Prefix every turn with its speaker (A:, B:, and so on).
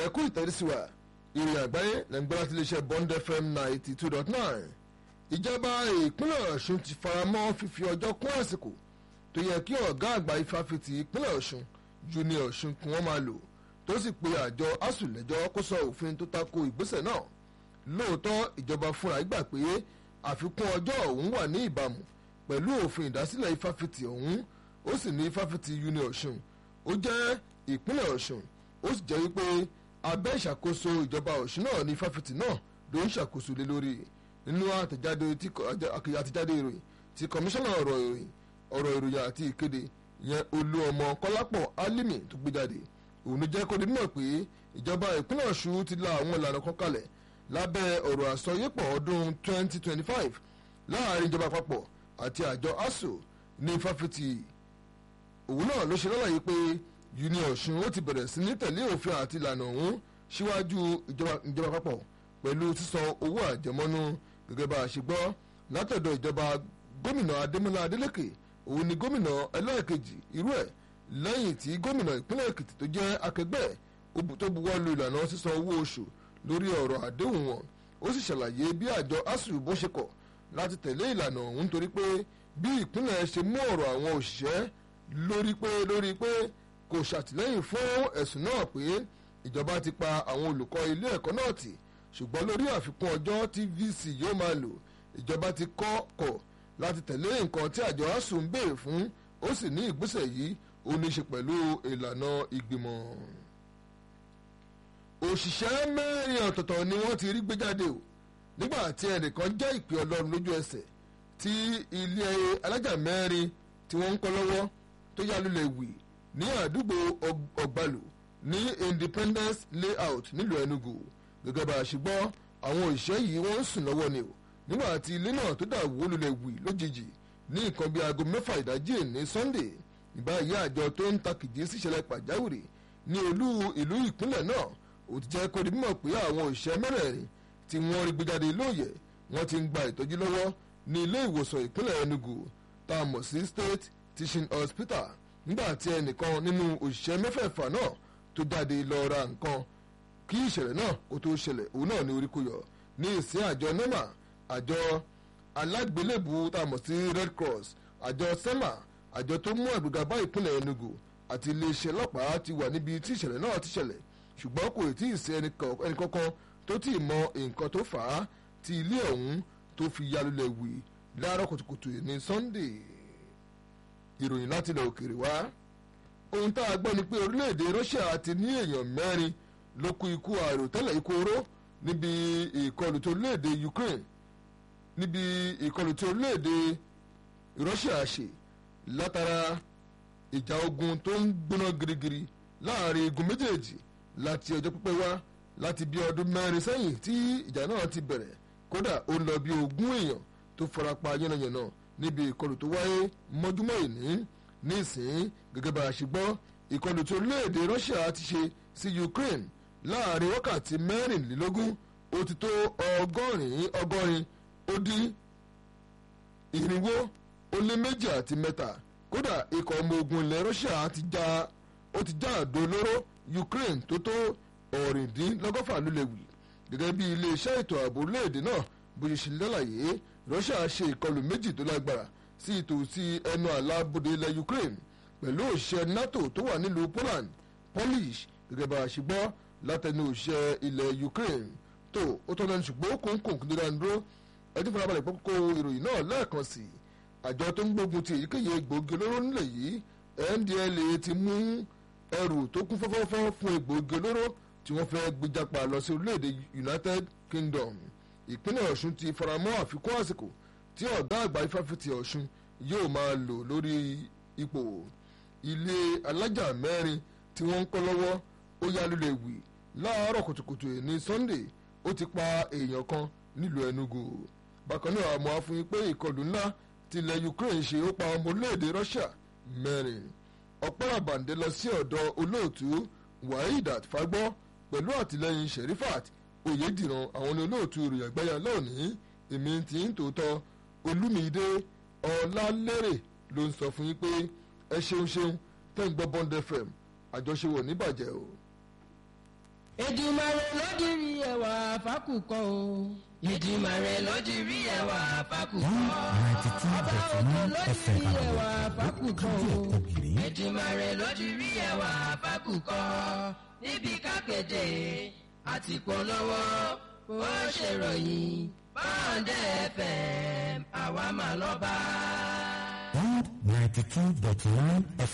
A: ẹ̀kú ìtẹ́rísíwá ìrìn àgbáyé lẹ́gbẹ́ láti iléeṣẹ́ Bond FM ninety two dot nine ìjọba ìpínlẹ̀ Ọ̀ṣun ti faramọ́ fífi ọjọ́ kún àsìkò tó yẹ kí ọ̀gá àgbà ifáfitì ìpínlẹ̀ Ọ̀ṣun Junior Ọ̀ṣun kí wọ́n máa lò tó sì pe àjọ asuu lẹ́jọ́ kó sọ òfin tó tako ìgbésẹ̀ náà lóòótọ́ ìjọba fúnra gbà pé àfikún ọjọ́ ọ̀hún wà ní ìbámu pẹ̀lú òfin ìdásílẹ̀ ifáfitì ọ̀hún ó sì ní ifáfitì Junior Ọ̀ṣun ó jẹ́ ìpínlẹ̀ Ọ̀ṣun ó sì jẹ́ wípé abẹ́ ìṣàkóso ìjọba Ọ̀ṣun náà ní ifáfitì náà ló ń ṣàkóso lé lórí nínú àtẹ̀jáde àtẹ̀jáde ìròyìn ti kọmíṣánná ọ̀rọ̀ ìròyìn ọ̀rọ̀ ìròyìn àti ìkéde yẹn olú ọmọ kọ́lápọ̀ Álímì tó gbé jáde òun ló jẹ́ kó di mímọ̀ pé ìjọba ìpínlẹ̀ Ọ̀ṣun ti la àwọn ìlànà kan kalẹ̀ lábẹ́ ọ̀rọ̀ àsọyépọ̀ ọdún 2025 láàrin ìjọba àpapọ̀ àti àjọ ASUU ní fáfitì òun náà ló ṣe lọ́làyé pé uni Ọ̀ṣun ó ti bẹ̀rẹ̀ sí ní tẹ̀lé òfin àti ìlànà ọ̀hún síwájú ìjọba àpapọ̀ pẹ̀lú sísan owó àjẹmọ́nú gẹ́gẹ́ bá a ṣe gbọ́ látọ̀dọ̀ ìjọba gómìnà Adémọ́lá Adélékè òun ni gómìnà ẹlẹ́ẹ̀kejì irú ẹ̀ lẹ́yìn tí gómìnà ìpínlẹ̀ Èkìtì tó jẹ́ akẹgbẹ́ tó buwọ́ lu ìlànà sísan owó oṣù lórí ọ̀rọ̀ àdéhùn wọn ó sì ṣàlàyé bí àjọ asuu bó ṣe kọ̀ láti tẹ̀lé ìlànà ọ̀hún torí pé bí ìpínlẹ̀ ṣe mú ọ̀rọ̀ àwọn òṣìṣẹ́ lórí pé lórí pé kò ṣàtìlẹ́yìn fún ẹ̀sùn náà pé ìjọba ti pa àwọn olùkọ́ ilé ẹ̀kọ́ náà tì ṣùgbọ́n lórí àfikún ọjọ́ tí VC yóò máa lò ìjọba ti kọ́ kọ̀ láti tẹ̀lé nǹkan tí àjọ asuu ń béèrè fún ó sì ní ìgbésẹ̀ yìí ó ní í ṣe pẹ̀lú ìlànà ìgbìmọ̀ òṣìṣẹ́ mẹ́rin ọ̀tọ̀ọ̀tọ̀ ni wọ́n ti rí gbé jáde o nígbà tí ẹnìkan jẹ́ ìpè ọlọ́run lójú ẹsẹ̀ tí ilé alájà mẹ́rin tí wọ́n ń kọ́ lọ́wọ́ tó yá lulẹ̀ wì ní àdúgbò ọ̀gbàlù ní Independence Layout nílùú Enugu gẹ́gẹ́ bá a ṣe gbọ́ àwọn òṣìṣẹ́ yìí wọ́n ń sùn lọ́wọ́ ni o nígbà tí ilé náà tó dà wó lulẹ̀ wì lójijì ní nǹkan bíi aago mẹ́fà ìdájí ní Sunday ìbáyìí àjọ tó ń takìdí síṣẹ̀lẹ̀ pàjáwìrì ní olú ìlú ìpínlẹ̀ náà ó ti jẹ́ kó di mímọ̀ pé àwọn òṣìṣẹ́ mẹ́rẹ̀ẹ̀rin tí wọ́n rí gbéjáde lóòyẹ̀ wọ́n ti ń gba ìtọ́jú lọ́wọ́ ní ilé ìwòsàn ìpínlẹ̀ Enugu tá a mọ̀ sí State Teaching Hospital nígbà tí ẹnìkan nínú òṣìṣẹ́ mẹ́fẹ̀ẹ̀fà náà tó jáde lọ ra nǹkan kí ìṣẹ̀lẹ̀ náà kó tó ṣẹlẹ̀ òun náà ní orí kó yọ ní ìsìn àjọ NEMA àjọ alágbélébù tá a mọ̀ sí Red Cross àjọ SEMA àjọ tó mú àgbéga bá ìpínlẹ̀ Enugu àti iléeṣẹ́ ọlọ́pàá ti wà níbi tí ìṣẹ̀lẹ̀ náà ti ṣẹlẹ̀ ṣùgbọ́n kò tí ì sí ẹnìkankan tó tí ì mọ nǹkan tó fà á tí ilé ọ̀hún tó fi yalulẹ̀ wì láàárọ̀ kùtùkùtù ní Sunday ìròyìn láti ilẹ̀ òkèèrè wá ohun tá a gbọ́ ni pé orílẹ̀-èdè Russia ti ní èèyàn mẹ́rin ló kú ikú àìròtẹ́lẹ̀ ikú oró níbi ìkọlù tó orílẹ̀-èdè Ukraine níbi ìkọlù tó orílẹ̀-èdè Russia ṣe látara ìjà ogun tó ń gbóná girigiri láàrin igun méjèèjì láti ọjọ́ pípẹ́ wá láti bí ọdún mẹ́rin sẹ́yìn tí ìjà náà ti bẹ̀rẹ̀ kódà ó lọ bí ogún èèyàn tó farapa yánnayànna níbi ìkọlù tó wáyé mọ́júmọ́ ìní nísìn gẹ́gẹ́ bá a ṣe gbọ́ ìkọlù tí orílẹ̀-èdè Russia ti ṣe sí Ukraine láàrin wákàtí mẹ́rìnlélógún ó ti tó ọgọ́rin ọgọ́rin ó dín irinwó ó lé méjì àti mẹ́ta kódà ikọ̀ ọmọ ogun ilẹ̀ Russia ti já ó ti já àdó olóró Ukraine tó tó ọ̀rìndínlọ́gọ́fà lulẹ̀ wì gẹ́gẹ́ bí iléeṣẹ́ ètò ààbò orílẹ̀-èdè náà bó ṣe ṣe lálàyé Russia ṣe ìkọlù méjì tó lágbára sí ìtòsí ẹnu àlà bodè ilẹ̀ Ukraine pẹ̀lú òṣìṣẹ́ NATO tó wà nílùú Poland Polish gẹ́gẹ́ bá a ṣe gbọ́ látẹnu òṣìṣẹ́ ilẹ̀ Ukraine tó ó tọ́ lẹ́nu ṣùgbọ́n ó kún kún kúndínlá ń dúró ẹtí fúnrabalẹ̀ pọ́kó ìròyìn náà lẹ́ẹ̀kan sí i àjọ tó ń gbógun ti èyíkéyìí egbòogi olóró nílẹ̀ yìí NDLEA ti mú ẹrù tó kún fọ́fọ́fọ́ fún egbòogi olóró tí wọ́n fẹ́ gbéjàpá lọ sí orílẹ̀-èdè United Kingdom ìpínlẹ̀ Ọ̀ṣun ti faramọ́ àfikún àsìkò tí ọ̀gá àgbà ifáfitì Ọ̀ṣun yóò máa lò lórí ipò ilé alájà mẹ́rin tí wọ́n ń kọ́ lọ́wọ́ ó yá lulẹ̀ wì láàárọ̀ kùtùkùtù ní Sunday ó ti pa èèyàn kan nílùú Enugu bákan náà àmọ́ àfihàn pé ìkọlù ńlá tilẹ̀ Ukraine ṣe ó pa ọmọ orílẹ̀-èdè Russia mẹ́rin ọ̀pọ̀lọpàdé lọ sí ọ̀dọ̀ olóòtú Wahidat Fagbọ́ pẹ̀lú àtìlẹ́yìn Sherifat Oyediran àwọn ní olóòtú ìròyìn àgbáyà lónìí èmi tí ń tòótọ́ Olúmídé Ọlálérè ló ń sọ fún yín pé ẹ ṣeun ṣeun tẹ́ ń gbọ́ Bond FM àjọṣe wọ̀ níbàjẹ́ o.
B: Èdùmàrè ló dirí ẹwà fákùkọ o. Èdùmàrè ló dirí ẹwà fákùkọ.
C: ninety two
B: Ọba
C: dot
B: òkè
C: nine
B: ló
C: FM
B: dirí ẹwà fákùkọ o.
C: ògiri
B: Èdùmàrè ló dirí ẹwà fákùkọ. Níbi kákéde àti polówó bó ṣe ròyìn báńdẹ̀ FM àwa mà lọ́ba.
C: one ninety two dot nine